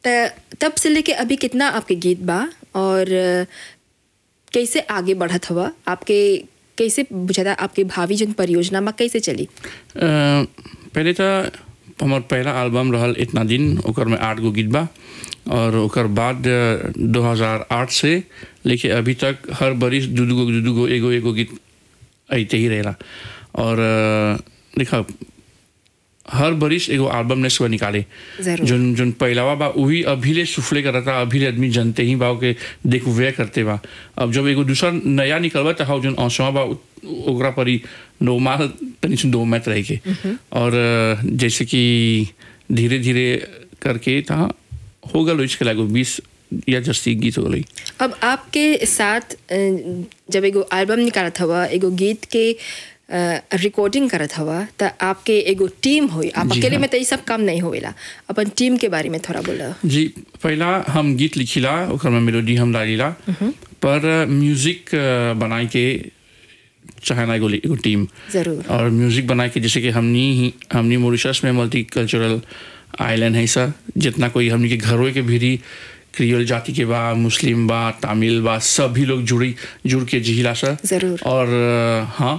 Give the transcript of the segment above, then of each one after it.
त तब से लेके अभी कितना आपके गीत बा और अ, कैसे आगे बढ़त हवा आपके कैसे बुझाता आपके भावी जन परियोजना बा कैसे चली अ, पहले तो हमार पहला एल्बम रहल इतना दिन ओकर में आठ गो गीत बा और ओकर बाद दो हज़ार आठ से लेके अभी तक हर बरिस दू दू गो दू दू गो एगो एगो गीत अइते ही रहेला और अ, देखा हर बरिस एगो एल्बम ने सुबह निकाले जरूर। जोन जोन पहलावा बा वही अभी ले सुफले करता अभी ले आदमी जानते ही बा के देख वे करते बा अब जब एगो दूसरा नया निकलबा तो हाउ जोन औसवा बा उ- ओकरा परी नोमाल तनी सुन दो मैच रह के और अ, जैसे कि धीरे धीरे करके था हो गल इसके लागो बीस या जस्ती गीत हो गई अब आपके साथ अ, जब एगो एल्बम निकालत हवा एगो गीत के रिकॉर्डिंग करत हवा त आपके एगो टीम होई आप जी अकेले हाँ। में तो ये सब काम नहीं होवेला अपन टीम के बारे में थोड़ा बोला जी पहला हम गीत लिखिला ओकर में मेलोडी हम डालीला पर म्यूजिक अ, बनाए के चाहना एगो एगो टीम जरूर और म्यूजिक बनाए के जैसे कि हमनी ही हमनी मॉरिशस में मल्टी कल्चरल आइलैंड है सर जितना कोई हमनी के घरों के भीरी क्रियोल जाति के बा मुस्लिम बा तमिल बा सभी लोग जुड़ी जुड़ के जिहिला सर जरूर। और अ, हाँ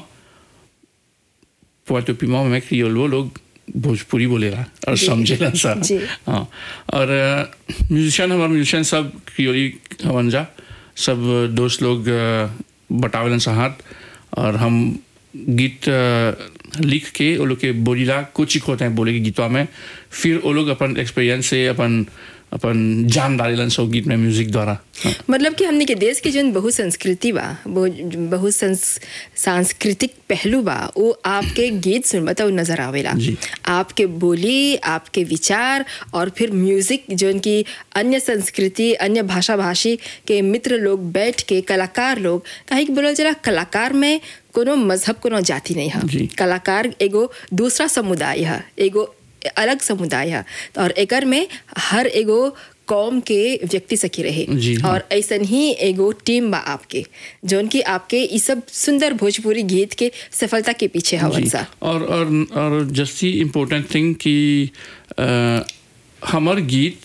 पोर्टो पिमा में क्रियोल वो लोग भोजपुरी बोलेला और जी। समझेला सर जी। हाँ और म्यूजिशियन हमारे म्यूजिशियन सब क्रियोली हवन जा सब दोस्त लोग अ, बटावेलन साथ और हम गीत अ, लिख के वो लोग के बोलीला कुछ होते हैं बोले के गीतवा में फिर वो लोग अपन एक्सपीरियंस से अपन अपन जान डालेलन सो गीत में म्यूजिक द्वारा हाँ। मतलब कि हमने के देश के जन बहु संस्कृति बा बहु बहु संस, सांस्कृतिक पहलू बा वो आपके गीत सुनबा तो नजर आवेला जी। आपके बोली आपके विचार और फिर म्यूजिक जो की अन्य संस्कृति अन्य भाषा भाषी के मित्र लोग बैठ के कलाकार लोग काहे कि बोलल जरा कलाकार में कोनो मजहब कोनो जाति नहीं है जी। कलाकार एगो दूसरा समुदाय है एगो अलग समुदाय है और एकर में हर एगो कौम के व्यक्ति सखी रहे जी हाँ। और ऐसन ही एगो टीम बा आपके जोन की आपके ई सब सुंदर भोजपुरी गीत के सफलता के पीछे हवन जी। सा और और और जस्ती इम्पोर्टेंट थिंग कि अ, हमर गीत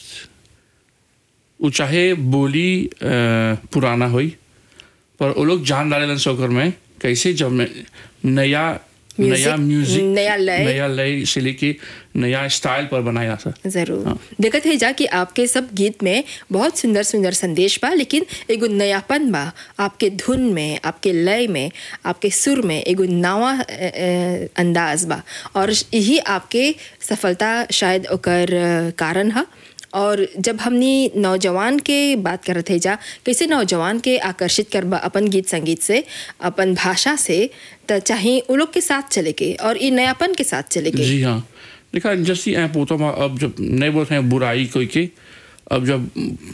वो चाहे बोली अ, पुराना होई पर वो लोग जान डालेलन सोकर में कैसे जब मैं नया Music, नया म्यूजिक नया लय। नया लय से लेके नया स्टाइल पर बनाया था जरूर हाँ। देखत है जा कि आपके सब गीत में बहुत सुंदर सुंदर संदेश बा लेकिन एगो नयापन बा आपके धुन में आपके लय में आपके सुर में एगो नवा अ, अ, अंदाज बा और यही आपके सफलता शायद ओकर अ, कारण है और जब हमनी नौजवान के बात करत है जा कैसे नौजवान के आकर्षित करबा अपन गीत संगीत से अपन भाषा से त चाहे वो लोग के साथ चले के और ई नयापन के साथ चले के जी हाँ देखा जैसी ऐप होता वहाँ अब जब नहीं बोलते हैं बुराई कोई के अब जब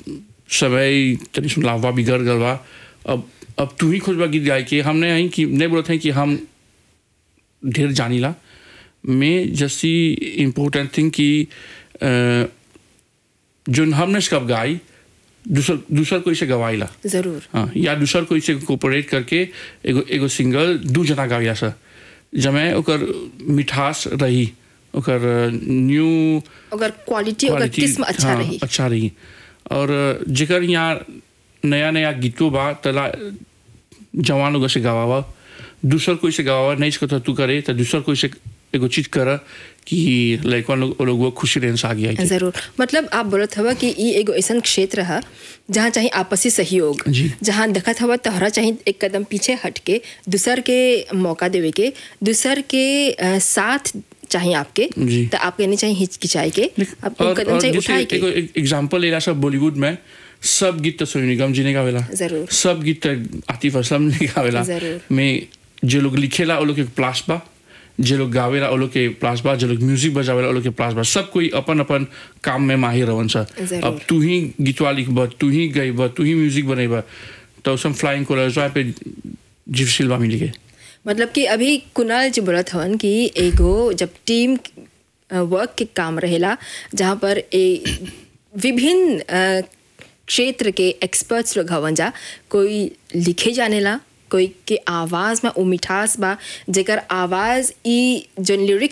समय तनी सुन लावा बिगड़ गल बा अब अब तू ही खोजबा गीत गाय के हमने यहीं कि नहीं बोलते हैं कि हम ढेर जानीला में जैसी इम्पोर्टेंट थिंग कि अ, जोन हमने कब गाई दूसर दूसर कोई से गवाईला जरूर हाँ या दूसर कोई से कोऑपरेट करके एगो एगो सिंगल दू जना गाविया सर जमे ओकर मिठास रही ओकर न्यू अगर क्वालिटी अगर क्वालिटी किस्म अच्छा हाँ, रही अच्छा रही और जेकर यहाँ नया नया गीतों बा तला जवान लोग से गवावा दूसर कोई से गवावा नहीं सकता तू करे तो दूसर कोई से एगो चीज कर कि लड़कन लोग वो लोग वो खुशी रहने से आगे आई जरूर मतलब आप बोलत हवा कि ई एगो ऐसा क्षेत्र है जहाँ चाहे आपसी सहयोग जी। जहाँ देखत हवा तोहरा चाहे एक कदम पीछे हट के दूसर के मौका देवे के दूसर के अ, साथ चाहे आपके जी। तो आपके नहीं चाहिए हिचकिचाई के आप एक और, कदम और चाहिए जैसे उठाए के एगो एग्जांपल लेला सब बॉलीवुड में सब गीत तो सोनू निगम जी ने गावेला जरूर। सब गीत तो आतिफ असलम ने गावेला जरूर। में जो लोग लिखेला वो लोग के प्लास बा जो लोग गावेला वो लोग के प्लास बा जो लोग म्यूजिक बजावेला वो लोग के प्लास बा सब कोई अपन अपन काम में माहिर रहन सा जरूर। अब तू ही गीतवा लिखब तू ही गईब तू ही म्यूजिक बनेब तो सब फ्लाइंग कलर्स पे जीव सिल्वा मिली के मतलब कि अभी कुणाल जी बोलत हवन कि एगो जब टीम वर्क के काम रहेला जहाँ पर ए विभिन्न अ, क्षेत्र के एक्सपर्ट्स लोग हवन जा कोई लिखे जानेला कोई के आवाज़ में वो मिठास बा जेकर आवाज़ ई जो लिरिक्स